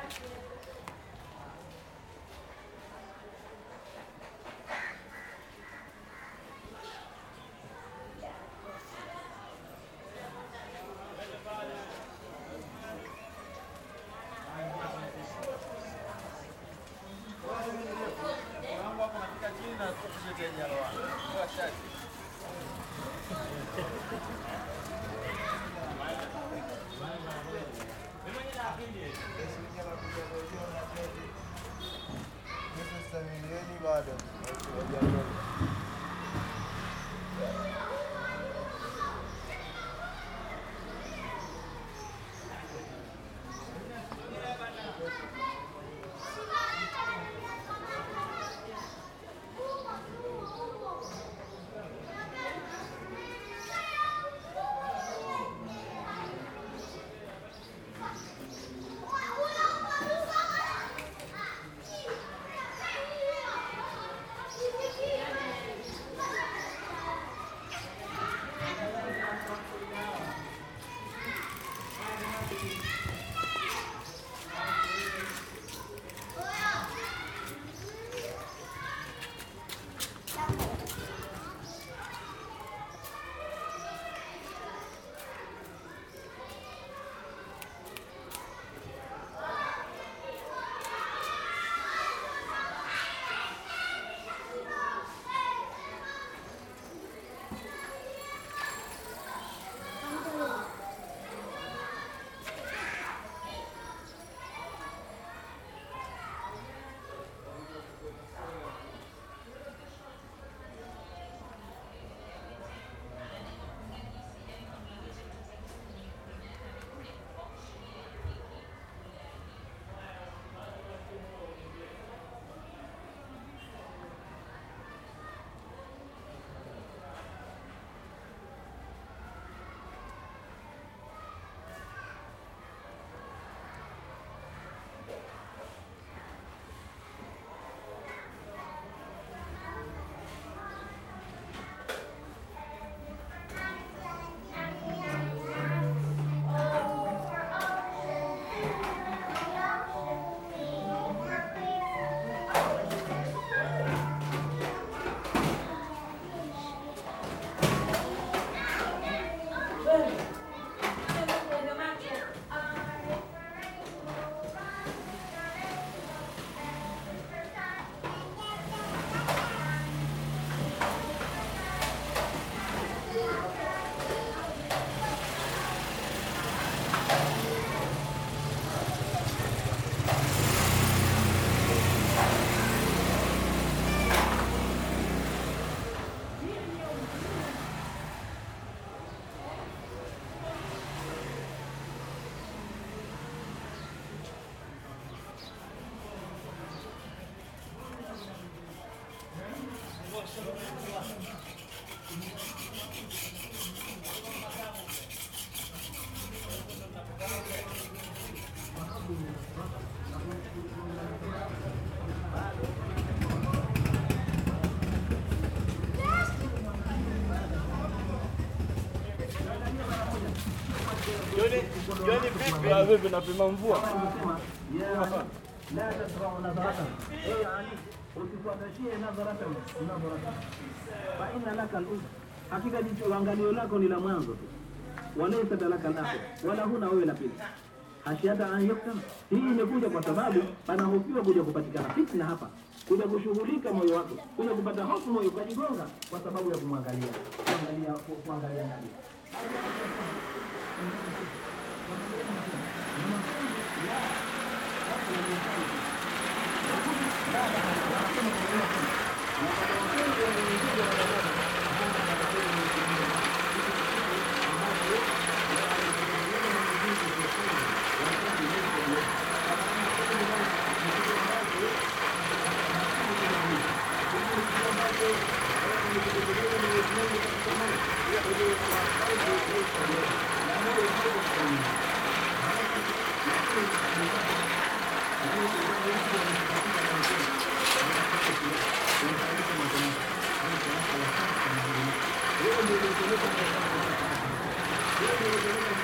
milioni bado Vipi napima mvua? لا تزرع نظرة اي يعني usifuatashie nadharata nadharata fa inna laka al hakika jicho angalio lako ni la mwanzo tu walaisa laka al wala huna wewe la pili hashiata an yuktam hii imekuja kwa sababu panahofiwa kuja kupatikana fitna hapa kuja kushughulika moyo wako kuja kupata hofu moyo ukajigonga kwa sababu ya kumwangalia kuangalia kuangalia nabii Thank you.